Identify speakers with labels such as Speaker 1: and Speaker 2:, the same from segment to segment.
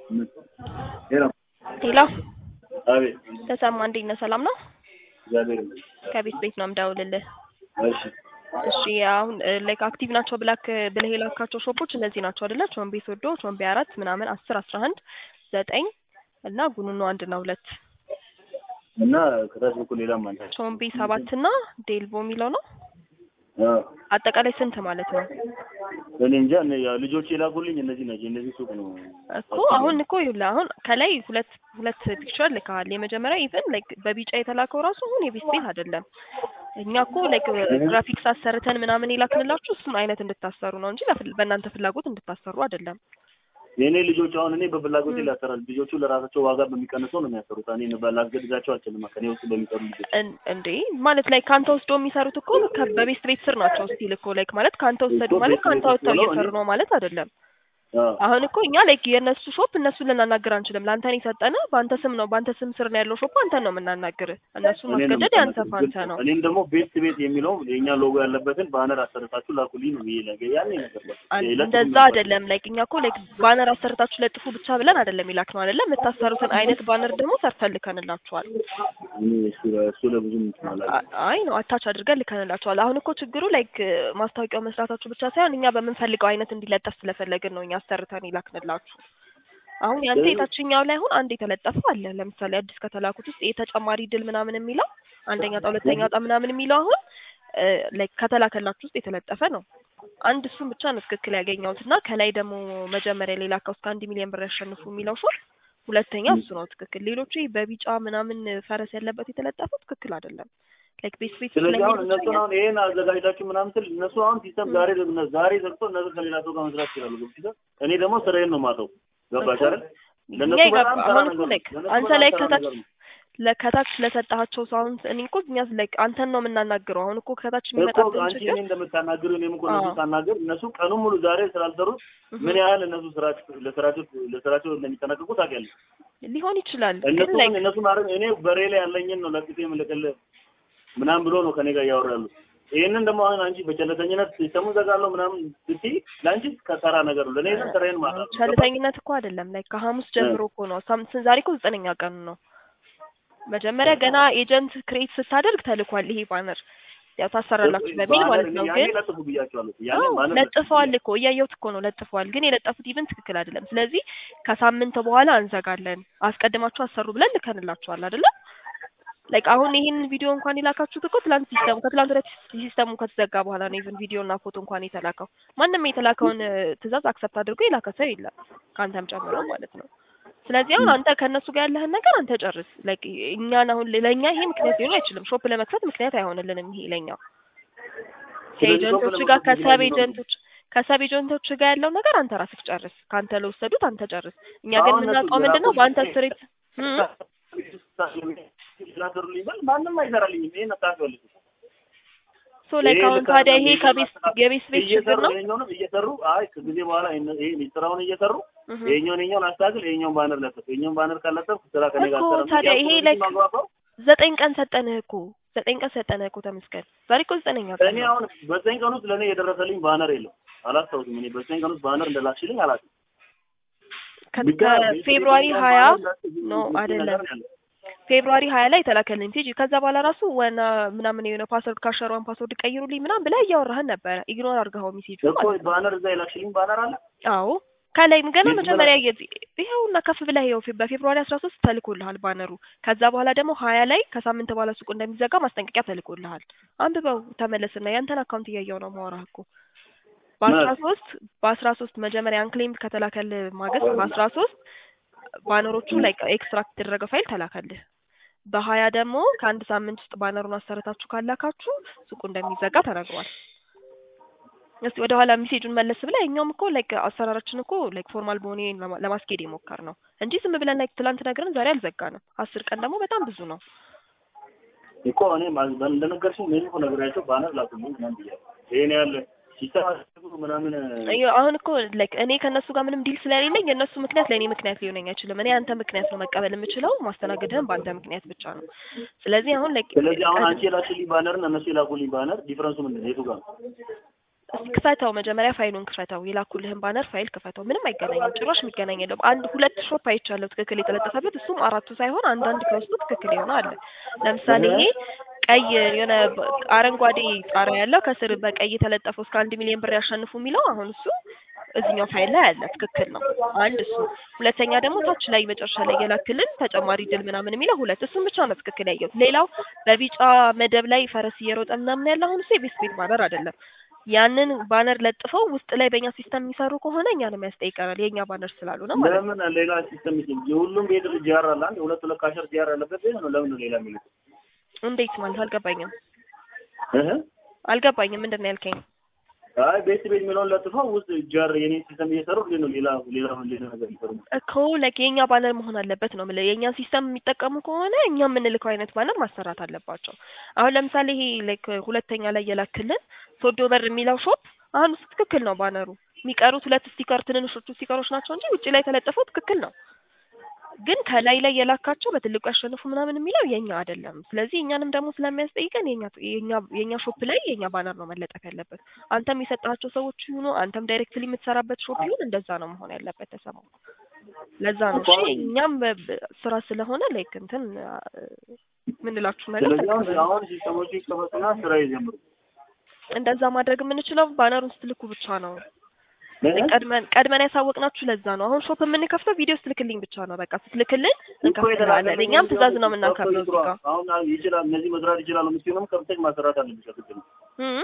Speaker 1: ሄሎ
Speaker 2: ሄሎ
Speaker 1: አቤት
Speaker 2: ተሰማ እንዴት ነህ? ሰላም ነው?
Speaker 1: እግዚአብሔር ይመስገን።
Speaker 2: ከቤት ቤት ነው የምደውልልህ።
Speaker 1: እሺ
Speaker 2: እሺ አሁን ላይክ አክቲቭ ናቸው ብላክ ብለህ የላካቸው ሾፖች እነዚህ ናቸው አይደለ? ቾምቤ ሶዶ፣ ቾምቤ አራት ምናምን አስር አስራ አንድ ዘጠኝ እና ጉኑኑ አንድ እና ሁለት
Speaker 1: እና ከታች በኩል ሌላም አለ።
Speaker 2: ቾምቤ ሰባት እና ዴልቮ የሚለው ነው።
Speaker 1: አዎ
Speaker 2: አጠቃላይ ስንት ማለት ነው?
Speaker 1: እኔ እንጃ እነ ያው ልጆች የላኩልኝ እነዚህ ናቸው። እነዚህ ሱቅ ነው
Speaker 2: እኮ አሁን እኮ ይኸውልህ አሁን ከላይ ሁለት ሁለት ፒክቸር ልከሃል። የመጀመሪያ ኢቨን ላይክ በቢጫ የተላከው ራሱ አሁን የቤት ቤት አይደለም። እኛ እኮ ላይክ ግራፊክስ አሰርተን ምናምን የላክንላችሁ እሱን አይነት እንድታሰሩ ነው እንጂ ለፍል- በእናንተ ፍላጎት እንድታሰሩ አይደለም።
Speaker 1: የእኔ ልጆች አሁን እኔ በፍላጎት ላሰራል። ልጆቹ ለራሳቸው ዋጋ በሚቀንሰው ነው የሚያሰሩት። እኔ ላስገድዳቸው አልችልም። ከኔ ውስጥ በሚሰሩ ልጆች
Speaker 2: እን- እንዴ ማለት ላይ ከአንተ ወስዶ የሚሰሩት እኮ ከ- በቤስት ቤት ስር ናቸው ስቲል እኮ ላይክ ማለት ከአንተ ወሰዱ
Speaker 1: እኮ
Speaker 2: ማለት
Speaker 1: ቤት
Speaker 2: ከአንተ
Speaker 1: ቤት
Speaker 2: ወጥተው
Speaker 1: ሆነው
Speaker 2: እየሰሩ
Speaker 1: እኔ-
Speaker 2: ነው ማለት አይደለም።
Speaker 1: አዎ
Speaker 2: አሁን እኮ እኛ ላይክ የእነሱ ሾፕ እነሱን ልናናግር አንችልም። ለአንተን የሰጠነ በአንተ ስም ነው በአንተ ስም ስር ነው ያለው ሾፕ አንተን ነው የምናናግር። እነሱን
Speaker 1: እኔ ነው
Speaker 2: ማስገደድ ያንተ
Speaker 1: የምታናግሩት።
Speaker 2: ፋንታ
Speaker 1: ግልጽ
Speaker 2: ነው።
Speaker 1: ነው። እኔም ደግሞ ቤት ቤት የሚለው የእኛ ሎጎ ያለበትን ባነር አሰርታችሁ ላኩልኝ ነው ብዬ ነገ ያኔ ነገር በቃ
Speaker 2: አን-
Speaker 1: የለጥፉ
Speaker 2: እንደዛ
Speaker 1: ነበር።
Speaker 2: አይደለም ላይክ እኛ እኮ ላይክ ባነር አሰርታችሁ ለጥፉ ብቻ ብለን አይደለም ይላክ ነው አይደለም። የምታሰሩትን አይነት ባነር ደግሞ ሰርተን ልከንላችኋል።
Speaker 1: እኔ እሱ እሱ ለብዙ እንትን አላውቅም።
Speaker 2: አ- አይ ነው አታች አድርገን ልከንላችኋል። አሁን እኮ ችግሩ ላይክ ማስታወቂያው መስራታችሁ ብቻ ሳይሆን እኛ በምንፈልገው አይነት እንዲለጠፍ ስለፈለግን ነው እኛ አሰርተን ይላክንላችሁ። አሁን ያንተ የታችኛው ላይ አሁን አንድ የተለጠፈ አለ። ለምሳሌ አዲስ ከተላኩት ውስጥ የተጨማሪ ድል ምናምን የሚለው አንደኛ ዕጣ ሁለተኛ ዕጣ ምናምን የሚለው አሁን ላይክ ከተላከላችሁ ውስጥ የተለጠፈ ነው። አንድ እሱን ብቻ ነው ትክክል ያገኘሁት እና ከላይ ደግሞ መጀመሪያ ላይ ላከው እስከ አንድ ሚሊዮን ብር ያሸንፉ የሚለው ሾር ሁለተኛ እሱ ነው ትክክል። ሌሎቹ ይሄ በቢጫ ምናምን ፈረስ ያለበት የተለጠፈው ትክክል አይደለም። ላይክ ቤት ቤት
Speaker 1: ስለዚህ አሁን
Speaker 2: ስለሚል ብቻ
Speaker 1: እነሱን አሁን ይሄን አዘጋጅታችሁ ምናምን ስል እነሱ አሁን ሲስተም ዛሬ ዘግነ- ዛሬ ዘግቶ እነሱ ከሌላ ሰው ጋር መስራት ይችላሉ። ገብቶሻል? እኔ ደግሞ ስራዬን ነው የማውቀው። ገባሽ አይደል? ለእነሱ
Speaker 2: እኛ
Speaker 1: በጣም
Speaker 2: ይገባ-
Speaker 1: ተራ
Speaker 2: አሁን እኮ
Speaker 1: ነገር ነው።
Speaker 2: ላይክ
Speaker 1: ለእነሱ
Speaker 2: አንተ
Speaker 1: በጣም
Speaker 2: ላይ
Speaker 1: ተራ
Speaker 2: ከታች
Speaker 1: ነገር ነው።
Speaker 2: ለከታች ለሰጣቸው ሰው አሁን እኔ እኮ እኛ ላይክ አንተን ነው የምናናግረው። አሁን እኮ ከታች
Speaker 1: እኮ
Speaker 2: የሚመጣብን
Speaker 1: አንቺ
Speaker 2: ችግር
Speaker 1: እኔ እንደምታናግሩ እኔም እኮ እነሱ
Speaker 2: አዎ።
Speaker 1: ሳናግር እነሱ ቀኑን ሙሉ ዛሬ ስላልሰሩት ምን ያህል እነሱ ስራቸው ለስራቸው ለስራቸው እንደሚጠነቀቁ ታውቂያለሽ።
Speaker 2: ሊሆን ይችላል ግን
Speaker 1: እነሱ
Speaker 2: ላይክ
Speaker 1: እነሱ ማድረግ እኔ በሬ ላይ ያለኝን ነው ለቅቄ የምልክልህ ምናምን ብሎ ነው ከኔ ጋር እያወሩ ያሉት። ይህንን ደግሞ አሁን አንቺ በቸለተኝነት ሲስተሙን ዘጋለሁ ምናምን ስትይ ለአንቺ ከተራ ነገር ነው። ለእኔ ግን ስራዬን ማለት ነው።
Speaker 2: ቸልተኝነት እኮ አይደለም። ላይክ ከሐሙስ ጀምሮ እኮ ነው ሳምንት ዛሬ እኮ ዘጠነኛ ቀኑ ነው። መጀመሪያ ገና ኤጀንት ክሬት ስታደርግ ተልኳል ይሄ ባነር ያው ታሰራላችሁ በሚል ማለት ነው።
Speaker 1: ያኔ
Speaker 2: ግን
Speaker 1: ለጥፉ ብያቸዋለሁ። ያኔ
Speaker 2: አዎ
Speaker 1: ማለት
Speaker 2: ለጥፈዋል እኮ እያየሁት እኮ ነው ለጥፈዋል። ግን የለጠፉት ኢቨንት ትክክል አይደለም። ስለዚህ ከሳምንት በኋላ እንዘጋለን አስቀድማችሁ አሰሩ ብለን ልከንላችኋል አይደለ? ላይክ አሁን ይህን ቪዲዮ እንኳን የላካችሁት እኮ ትላንት ሲስተሙ ከትላንት ወዲያ ሲስተሙ ከተዘጋ በኋላ ነው ኢቭን ቪዲዮ እና ፎቶ እንኳን የተላከው። ማንም የተላከውን እ፣ ትዕዛዝ አክሰፕት አድርጎ የላከ ሰው የለም ከአንተም ጨምሮ ማለት ነው። ስለዚህ አሁን አንተ ከእነሱ ጋር ያለህን ነገር አንተ ጨርስ። ላይክ እኛን አሁን ለእኛ ይሄ ምክንያት ሊሆን አይችልም። ሾፕ ለመክፈት ምክንያት አይሆንልንም ይሄ ለኛ
Speaker 1: ስለዚህ ሾፕ
Speaker 2: ከኤጀንቶች ጋር
Speaker 1: ለመክፈት
Speaker 2: ከሰብ
Speaker 1: ምክንያት
Speaker 2: ኤጀንቶች ከሰብ ኤጀንቶች ጋር ያለው ነገር አንተ ራስህ ጨርስ። ከአንተ ለወሰዱት አንተ ጨርስ። እኛ ግን
Speaker 1: አሁን እነሱ
Speaker 2: የምናውቀው ምንድን ነው በአንተ
Speaker 1: የላኩት
Speaker 2: ስሬት እም?
Speaker 1: ስላሰሩልኝ በል ማንም አይሰራልኝም። ይሄን አታውቂዋለሽ።
Speaker 2: ሶ ላይክ አሁን ታዲያ ይሄ ከቤት የቤት ቤት ችግር
Speaker 1: እየሰሩ
Speaker 2: ነው።
Speaker 1: ይሄኛውንም እየሰሩ አይ ከጊዜ በኋላ ይሄን- ይሄን ስራውን እየሰሩ
Speaker 2: እህ።
Speaker 1: ይሄኛውን ይሄኛውን አስተካክል፣ ይሄኛውን ባነር ለጥፍ፣ ይሄኛውን ባነር ካለጠፍ ስራ ከኔ ጋር
Speaker 2: እኮ
Speaker 1: አትሰራም።
Speaker 2: ታዲያ
Speaker 1: ያው
Speaker 2: ይሄ
Speaker 1: ኮሚኒቲ
Speaker 2: like
Speaker 1: ማግባባው
Speaker 2: ዘጠኝ ቀን ሰጠንህ እኮ ዘጠኝ ቀን ሰጠንህ እኮ ተመስገን። ዛሬ እኮ ዘጠነኛ ቀን
Speaker 1: እኔ
Speaker 2: ነው።
Speaker 1: አሁን በዘጠኝ ቀን ውስጥ ለእኔ የደረሰልኝ ባነር የለም። አላስታውስም። እኔ በዘጠኝ ቀን ውስጥ ባነር እንደላክሽልኝ አላውቅም።
Speaker 2: ከ-
Speaker 1: ብቻ
Speaker 2: ከፌብሩዋሪ
Speaker 1: ቤት
Speaker 2: ሀያ
Speaker 1: ባነር ላክሽ
Speaker 2: ኖ
Speaker 1: የምትል
Speaker 2: አይደለም
Speaker 1: ነገር ነው ያለው።
Speaker 2: ፌብሩዋሪ ሀያ ላይ የተላከልኝ ፔጅ ከዛ በኋላ ራሱ ወና ምናምን የሆነ ፓስወርድ ካሸሯን ፓስወርድ ቀይሩልኝ ምናምን ብለህ እያወራህን ነበረ። ኢግኖር አድርገኸው ሜሴጁ
Speaker 1: እኮ
Speaker 2: ማለት ነው።
Speaker 1: ባነር እዛ የላክሽልኝ ባነር አለ።
Speaker 2: አዎ ከላይም ገና
Speaker 1: የት
Speaker 2: መጀመሪያ የዚህ ይኸውና ከፍ ብለህ ይኸው ፌ- በፌብሩዋሪ አስራ ሶስት ተልኮልሃል ባነሩ። ከዛ በኋላ ደግሞ ሀያ ላይ ከሳምንት በኋላ ሱቁ እንደሚዘጋ ማስጠንቀቂያ ተልኮልሃል። አንብበው ተመለስና ያንተን አካውንት እያየው ነው ማውራህ እኮ በአስራ ሶስት በአስራ ሶስት መጀመሪያ አንክሌም ከተላከል ማግስት በአስራ ሶስት ባነሮቹ ላይ ኤክስትራክት የተደረገ ፋይል ተላከልህ። በሀያ ደግሞ ከአንድ ሳምንት ውስጥ ባነሩን አሰርታችሁ ካላካችሁ ሱቁ እንደሚዘጋ ተነግሯል። እስቲ ወደ ኋላ ሜሴጁን መለስ ብለህ እኛውም እኮ ላይክ አሰራራችን እኮ ላይክ ፎርማል በሆነ ለማ- ለማስኬድ የሞከር ነው እንጂ ዝም ብለን ላይክ ትላንት ነግረን ዛሬ አልዘጋንም። አስር ቀን ደግሞ በጣም ብዙ ነው።
Speaker 1: እኮ እኔ ማ- እንደነገርሽኝ እኔ እኮ ነግሬያቸው ባነር ላኩልኝ ምናምን ብያለሁ። ይሄን ያለ ሲስተም አስገቡ ምናምን
Speaker 2: አዮ- አሁን እኮ ላይክ እኔ ከእነሱ ጋር ምንም ዲል ስለሌለኝ የእነሱ ምክንያት ለእኔ ምክንያት ሊሆነኝ አይችልም። እኔ አንተ ምክንያት ነው መቀበል የምችለው፣ ማስተናገድህም በአንተ ምክንያት ብቻ ነው። ስለዚህ አሁን ላይክ
Speaker 1: ስለዚህ አሁን አንቺ የላክሽልኝ ባነር እና እነሱ የላኩልኝ ባነር ዲፍረንሱ ምንድን ነው? የቱ ጋር ነው?
Speaker 2: እስኪ ክፈተው መጀመሪያ ፋይሉን ክፈተው የላኩልህን ባነር ፋይል ክፈተው ምንም አይገናኝም ጭራሽ የሚገናኝ የለውም አንድ ሁለት ሾፕ አይቻለሁ ትክክል የተለጠፈበት እሱም አራቱ ሳይሆን አንዳንድ ከውስጡ ትክክል የሆነ አለ ለምሳሌ ይሄ ቀይ የሆነ በ- አረንጓዴ ጣሪያ ያለው ከስር በቀይ የተለጠፈው እስከ አንድ ሚሊዮን ብር ያሸንፉ የሚለው አሁን እሱ እዚኛው ፋይል ላይ አለ ትክክል ነው አንድ እሱ ሁለተኛ ደግሞ ታች ላይ መጨረሻ ላይ የላክልን ተጨማሪ ድል ምናምን የሚለው ሁለት እሱም ብቻ ነው ትክክል ያየሁት ሌላው በቢጫ መደብ ላይ ፈረስ እየሮጠ ምናምን ያለ አሁን እሱ የቤስት ቤት ባነር አይደለም ያንን ባነር ለጥፈው ውስጥ ላይ በእኛ ሲስተም የሚሰሩ ከሆነ እኛንም ያስጠይቀናል የእኛ ባነር ስላልሆነ ማለት ነው
Speaker 1: ለምን ሌላ ሲስተም ይችላል? የሁሉም ቤት ጂአር አለ አንድ ሁለት ሁለት ካሸር ጂአር ያለበት ቤት ነው። ለምን ነው ሌላ የሚሉት?
Speaker 2: እንዴት ማለት አልገባኝም
Speaker 1: እህ
Speaker 2: አልገባኝም ምንድን ነው ያልከኝ
Speaker 1: አይ ቤት ቤት የሚለውን ለጥፈው ውስጥ ጂአር የኔ ሲስተም እየሰሩ እንዴት ነው ሌላ ሌላ ሌላ ነገር ይሰሩ?
Speaker 2: እኮ ላይክ የእኛ ባነር መሆን አለበት ነው የምልህ። የእኛን ሲስተም የሚጠቀሙ ከሆነ እኛ የምንልከው አይነት ባነር ማሰራት አለባቸው። አሁን ለምሳሌ ይሄ ላይክ ሁለተኛ ላይ የላክልን ሶዶ በር የሚለው ሾፕ አሁን እሱ ትክክል ነው ባነሩ። የሚቀሩት ሁለት ስቲከር ትንንሾቹ ስቲከሮች ናቸው እንጂ ውጭ ላይ የተለጠፈው ትክክል ነው። ግን ከላይ ላይ የላካቸው በትልቁ ያሸንፉ ምናምን የሚለው የኛ አይደለም። ስለዚህ እኛንም ደግሞ ስለሚያስጠይቀን የኛ የኛ የኛ ሾፕ ላይ የኛ ባነር ነው መለጠፍ ያለበት። አንተም የሰጣቸው ሰዎች ይሁኑ አንተም ዳይሬክትሊ የምትሰራበት ሾፕ ይሁን እንደዛ ነው መሆን ያለበት። ተሰማው ለዛ ነው እሺ። እኛም በ- በ- ስራ ስለሆነ ላይክ እንትን ምንላችሁ ነገር
Speaker 1: ስለዚህ አሁን
Speaker 2: ተቀበሉ።
Speaker 1: አሁን ሲስተሞቹ ይከፈቱና ስራ ይጀምሩ።
Speaker 2: እንደዛ ማድረግ የምንችለው ባነሩን ስትልኩ ብቻ ነው።
Speaker 1: እህ?
Speaker 2: ቀድመን ቀድመን ያሳወቅናችሁ ለዛ ነው። አሁን ሾፕ የምንከፍተው ቪዲዮ ስትልክልኝ ብቻ ነው። በቃ ስትልክልን እንከፍትልሃለን። እኛም ትእዛዝ ነው የምናከብረው እዚህ ጋር
Speaker 1: አሁን ይችላል እነዚህ መስራት ይችላሉ የምትሆንም ከፍተሽ ማሰራት አለብሽ። ግድ ነው።
Speaker 2: እም።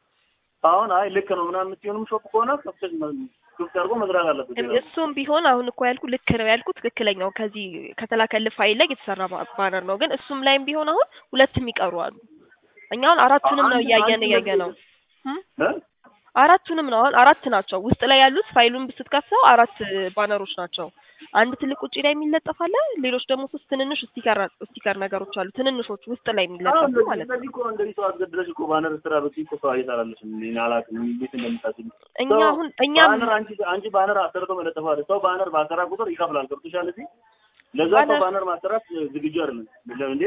Speaker 1: አሁን አይ ልክ ነው ምናምን የምትሆንም ሾፕ ከሆነ ከፍተሽ ክፍት አድርጎ መስራት አለበት።
Speaker 2: እሱም ቢሆን አሁን እኮ ያልኩ ልክ ነው ያልኩ ትክክለኛው ከዚህ ከተላከልህ ፋይል ላይ የተሰራ ባ- ባነር ነው። ግን እሱም ላይም ቢሆን አሁን ሁለት የሚቀሩ አሉ። እኛ አሁን አራቱንም ነው
Speaker 1: አንድ-
Speaker 2: እያየን
Speaker 1: አንድ
Speaker 2: እያየ ነው እም?
Speaker 1: እ?
Speaker 2: አራቱንም ነው አሁን አራት ናቸው ውስጥ ላይ ያሉት ፋይሉን ስትከፍተው አራት ባነሮች ናቸው። አንድ ትልቅ ውጪ ላይ የሚለጠፍ አለ። ሌሎች ደግሞ ሶስት ትንንሽ ስቲከር ስቲከር ነገሮች አሉ። ትንንሾች ውስጥ ላይ
Speaker 1: አሁን
Speaker 2: የሚለጠፉ
Speaker 1: እንደዚህ
Speaker 2: ማለት ነው።
Speaker 1: እንደዚህ እኮ እንደዚህ ሰው አስገድለሽ እኮ ባነር ስራ ብትይ እኮ ሰው አይሰራልሽ። እኔ አላውቅም እንዴት እንደምታስቢ።
Speaker 2: እኛ
Speaker 1: ሰው
Speaker 2: አሁን እኛም
Speaker 1: ባነር አንቺ አንቺ ባነር አሰርቶ መለጠፍ አለ። ሰው ባነር ባሰራ ቁጥር ይከፍላል። ገብቶሻል? እዚህ ለዛ ሰው
Speaker 2: ባነር-
Speaker 1: ባነር ማሰራት ዝግጁ አይደለም። ለምን እንዴ?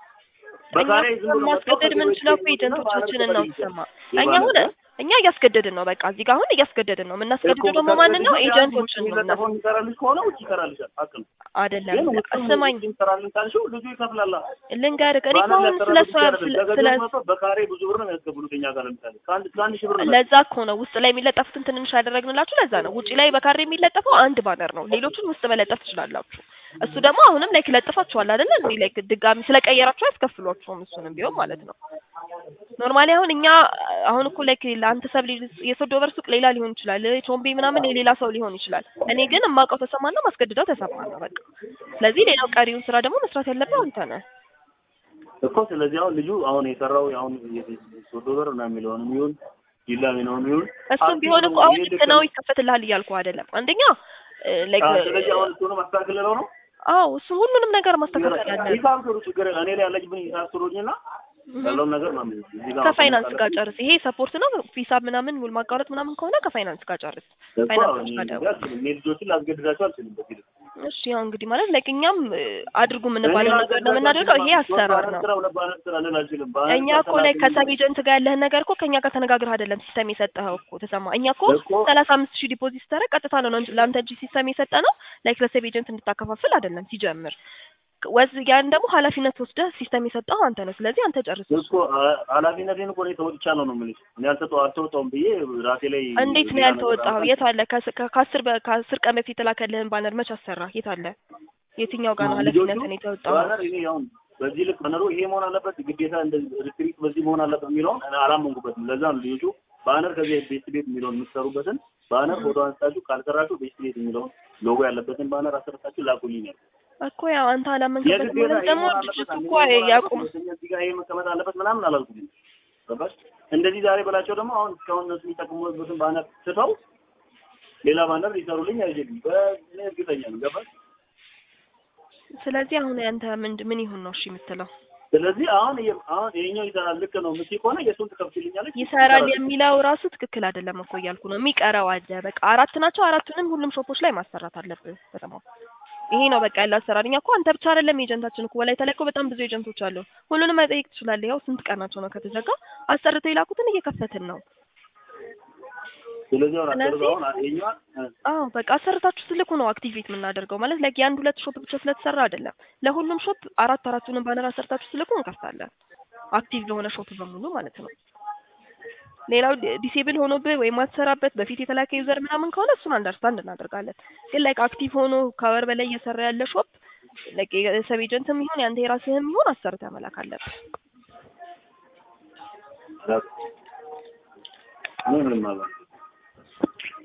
Speaker 2: እኛ
Speaker 1: በካሬ ዝም ብሎ መጥቶ
Speaker 2: ማስገደድ
Speaker 1: ከዚህ
Speaker 2: የምንችለው
Speaker 1: በፊት
Speaker 2: እኮ ኤጀንቶቻችንን ነው
Speaker 1: ይሰማ
Speaker 2: ስማ። እኛ አሁን እኛ እያስገደድን ነው። በቃ እዚህ ጋር አሁን እያስገደድን ነው። የምናስገድደው ደግሞ ማንን ነው? ኤጀንቶችን ነው የምናስ
Speaker 1: የሚለጠፈው የሚሰራልሽ ከሆነ ውጭ ይሰራልሻል። ሀቅ ነው።
Speaker 2: አይደለም።
Speaker 1: ግን ውጭ
Speaker 2: ስማኝ
Speaker 1: ይሰራልን ካልሽው ልጁ ይከፍላል።
Speaker 2: ልንገርህ፣ እኔ እኮ
Speaker 1: ባነር
Speaker 2: አሁን ስለ እሷ
Speaker 1: ሊያሰራበት
Speaker 2: ስለ
Speaker 1: ይችላል።
Speaker 2: ስለ
Speaker 1: ለገንዘብ መጥቶ በካሬ ብዙ ብር ነው የሚያስገቡት እኛ ጋር ለምሳሌ ከአንድ እስከ አንድ ሺህ ብር ነው
Speaker 2: ለዛ እኮ ነው ውስጥ ላይ የሚለጠፉትን ትንንሽ ያደረግንላችሁ። ለዛ ነው ውጪ ላይ በካሬ የሚለጠፈው አንድ ባነር ነው። ሌሎቹን ውስጥ መለጠፍ ትችላላችሁ። እሱ ደግሞ አሁንም ላይክ ለጥፋችኋል አይደለ? እንዴ ላይክ ድጋሚ ስለቀየራችሁ አያስከፍሏችሁም። እሱንም ቢሆን ማለት ነው። ኖርማሊ አሁን እኛ አሁን እኮ ላይክ ለአንተ ሰብ የሶዶ በር ሱቅ ሌላ ሊሆን ይችላል፣ ቾምቤ ምናምን የሌላ ሰው ሊሆን ይችላል። እኔ ግን የማውቀው ተሰማና ማስገድደው ተሰማ ነው በቃ። ስለዚህ ሌላው ቀሪውን ስራ ደግሞ መስራት ያለብህ አንተ ነህ።
Speaker 1: እኮ ስለዚህ አሁን ልጁ አሁን የሰራው አሁን ሶዶ በር ነው የሚለውንም ይሁን ዲላ ነው ይሁን
Speaker 2: እሱም ቢሆን እኮ አሁን ልክ ነው ይከፈትልሃል እያልኩ አይደለም። አንደኛ ላይክ
Speaker 1: ስለዚህ አሁን እሱንም ማስተካከል ነው
Speaker 2: አዎ እሱ ሁሉንም ነገር ማስተካከል አለ።
Speaker 1: ሂሳብ ስሩ ችግር እኔ ላይ ያለችብን ሂሳብ ስሩኝና ያለውን ነገር ነው የምልሽ። እዚህ ጋር
Speaker 2: ከፋይናንስ ጋር ጨርስ። ይሄ ሰፖርት ነው ሂሳብ ምናምን ውል ማቋረጥ ምናምን ከሆነ ከፋይናንስ ጋር ጨርስ።
Speaker 1: እኮ
Speaker 2: ፋይናንሶች
Speaker 1: እኔ
Speaker 2: ጋር ደውል።
Speaker 1: እኔ ልጆችን ላስገድዳቸው አልችልም። በዚህ ልክ
Speaker 2: እሺ ያው እንግዲህ ማለት ላይክ እኛም እ፣ አድርጉ የምንባለው ነገር ነው የምናደርገው። ይሄ አሰራር ነው።
Speaker 1: ስራ ሁለት ባነር ስራ ልል አልችልም።
Speaker 2: እኛ እኮ ላይ ከሰብ ኤጀንት ጋር ያለህን ነገር እኮ ከእኛ ጋር ተነጋግረህ አይደለም ሲስተም የሰጠኸው እኮ ተሰማ። እኛ እኮ
Speaker 1: እኮ-
Speaker 2: ሰላሳ አምስት ሺህ ዲፖዚት ተረግ ቀጥታ ነው እንጂ ለአንተ እንጂ ሲስተም የሰጠ ነው ላይክ ለሰብ ኤጀንት እንድታከፋፍል አይደለም ሲጀምር። ወዝ ያን ደግሞ ኃላፊነት ወስደህ ሲስተም የሰጠኸው አንተ ነው። ስለዚህ አንተ ጨርስ።
Speaker 1: እኮ አ- ኃላፊነቴን እኮ እኔ ተወጥቻለሁ ነው የምልሽ። እኔ አልተወ አልተወጣሁም ብዬ ራሴ ላይ
Speaker 2: እንዴት ነው
Speaker 1: ሌላ ነገር
Speaker 2: ያልተወጣኸው?
Speaker 1: አልኩ።
Speaker 2: የት አለ? ከስ- ከ- ከአስር በ- ከአስር ቀን በፊት የተላከልህን ባነር መች አሰራ? የት አለ? የትኛው ጋር ነው ኃላፊነትን የተወጣኸው?
Speaker 1: ባነር እኔ አሁን በዚህ ልክ ባነሩ ይሄ መሆን አለበት ግዴታ እንደዚህ ሪስትሪክት በዚህ መሆን አለበት የሚለውን እኔ አላመንኩበትም። ለዛ ነው ልጆቹ ባነር ከዚህ ቤት ቤት የሚለውን የምትሰሩበትን ባነር ፎቶ አንስታችሁ ካልሰራችሁ ቤት ቤት የሚለውን ሎጎ ያለበትን ባነር አሰርታችሁ ላኩልኝ ነው
Speaker 2: እኮ ያው አንተ አላመንክበትም
Speaker 1: የግዴታ
Speaker 2: ማለት
Speaker 1: ይሄ
Speaker 2: ደግሞ
Speaker 1: መሆን አለበት
Speaker 2: ድርጅቱ
Speaker 1: አንደኛ
Speaker 2: እኮ
Speaker 1: መሆን
Speaker 2: ያቁም
Speaker 1: አለበት፣ ሁለተኛ እዚህ ጋር ይሄ መቀመጥ አለበት ምናምን አላልኩም። ገባሽ? እንደዚህ ዛሬ በላቸው ደግሞ አሁን እስካሁን እነሱ የሚጠቅሙበትን ባነር ትተው ሌላ ባነር ሊሰሩልኝ አይችልም። በእኔ እርግጠኛ ነው። ገባሽ?
Speaker 2: ስለዚህ አሁን ያንተ ምን ምን ይሁን ነው እሺ የምትለው?
Speaker 1: ስለዚህ አሁን ይሄ- አሁን ይሄኛው ይሰራል ልክ ነው የምትይ ከሆነ የእሱን ትከፍችልኛለች
Speaker 2: ይሰራል የሚለው ራሱ ትክክል አይደለም እኮ እያልኩ ነው። የሚቀረው አለ በቃ አራት ናቸው። አራቱንም ሁሉም ሾፖች ላይ ማሰራት አለብህ። በጣም ይሄ ነው በቃ ያለው አሰራር። እኛ እኮ አንተ ብቻ አይደለም ኤጀንታችን እኮ በላይ ተለቆ በጣም ብዙ ኤጀንቶች አሉ። ሁሉንም መጠየቅ ትችላለህ። ያው ስንት ቀናቸው ነው ከተዘጋ? አሰርተው የላኩትን እየከፈትን ነው።
Speaker 1: ስለዚህ አሁን
Speaker 2: ስለዚህ-
Speaker 1: አሰርተው አሁን ይኸኛዋን እ፣
Speaker 2: አዎ በቃ አሰርታችሁ ስልኩ ነው አክቲቬት የምናደርገው ማለት ላይክ የአንድ ሁለት ሾፕ ብቻ ስለተሰራ አይደለም። ለሁሉም ሾፕ አራት አራቱንም ባነር አሰርታችሁ ስልኩ እንከፍታለን። አክቲቭ ለሆነ ሾፕ በሙሉ ማለት ነው። ሌላው ዲሴብል ሆኖብህ ወይም ማትሰራበት በፊት የተላከ ዩዘር ምናምን ከሆነ እሱን አንደርስታንድ እናደርጋለን። ግን ላይክ አክቲቭ ሆኖ ከወር በላይ እየሰራ ያለ ሾፕ ላይክ የሰብ ኤጀንትም ይሁን ያንተ የራስህም ይሁን አሰርተህ መላክ አለብህ።
Speaker 1: እኔ ምንም አልሆነም።